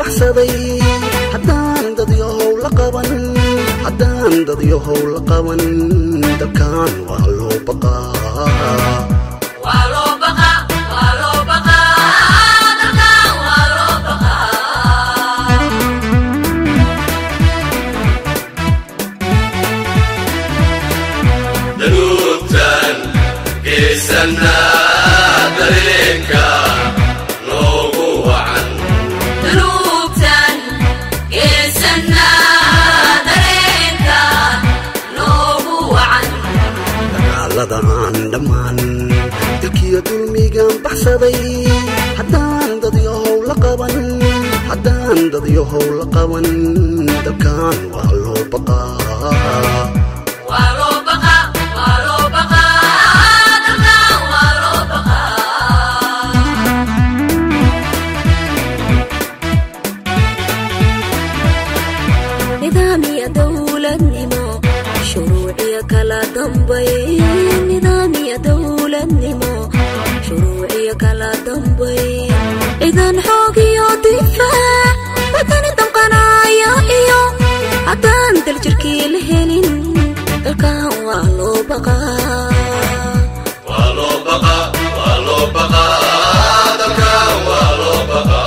baxsaday haddaan dadyahow la qaban haddaan dadyahow la qaban dalkan waa loo baqaa danuubtan geesanaa dareenka noogu wacan Danuubtan geesanaa dareenka noogu wacan dagaalada aan dhammaan dilkiyo dulmigan baxsaday haddaan dadyahow la qaban haddaan dadyahow la qaban dalkan waa loo baqaa waa loo baqaa waa loo baqaa dalkan waa loo baqaa nidaamiya dowladnimo shuruuciya kala dambayn nidaamiya dowladnimo shuruuciya kala dambayn ciidan xoog iyo difaac wadani damqanaya iyo haddaan daljirkii la helin dalkan waa loo baqaa waa loo baqaa waa loo baqaa dalkan waa loo baqaa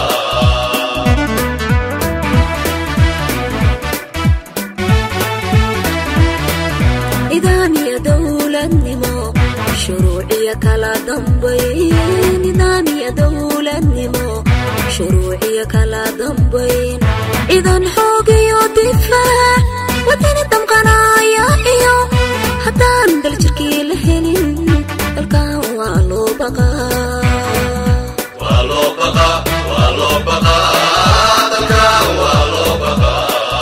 nidaamiya dowladnimo shuruuciya kala dambayn nidaamiya dowladnimo shuruuciya kala dambayn ciidan xoog iyo difaac wadani damqanaya iyo haddaan daljirkii la helin dalkan waa loo baqaa waa loo baqaa waa loo baqaa dalkan waa loo baqaa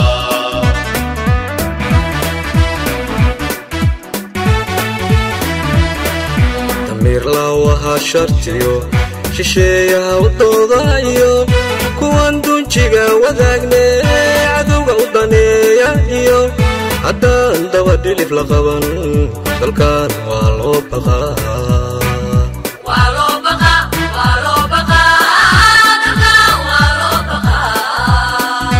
damiir laawaha shartiyo shisheeyaha u doodayo kuwan dunjiga wadaagne cadowga u daneeya iyo haddaan dabadhilif la qaban dalkan waa loo baqaa waa loo baqaa waa loo baqaa dalkan waa loo baqaa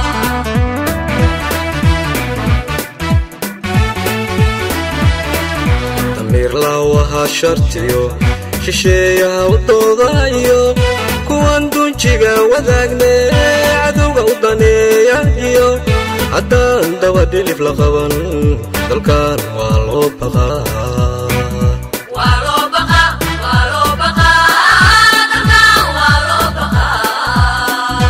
damiir laawaha shartiyo shisheeyaha u doodayo kuwan dunjiga wadaagne cadowga u daneeya iyo haddaan dabadhilif la qaban dalkan waa loo baqaa waa loo baqaa waa loo baqaa dalkan waa loo baqaa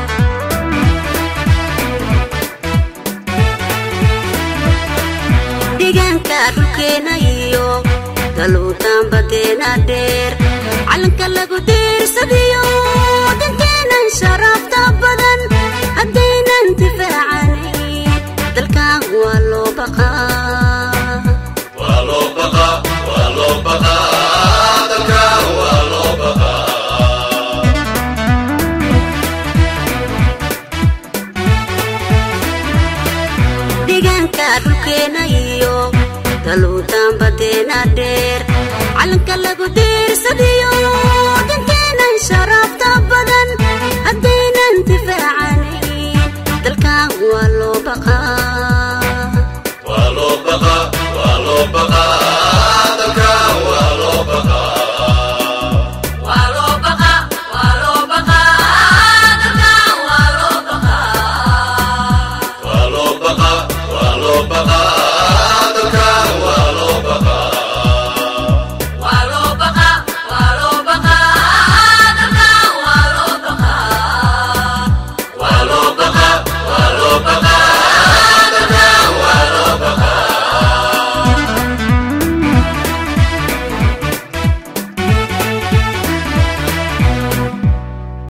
deegaanka dhulkeena iyo daluutaan badeena dheer calanka lagu diirsadiyo dankeenan sharafta badan haddaynan difaacanay dalkan waa loo baqaa waa loo baqaa waa loo baqaa dalkan waa loo baqaa deegaanka dhulkeena iyo daluutaan badeena dheer calanka lagu diirsadiyo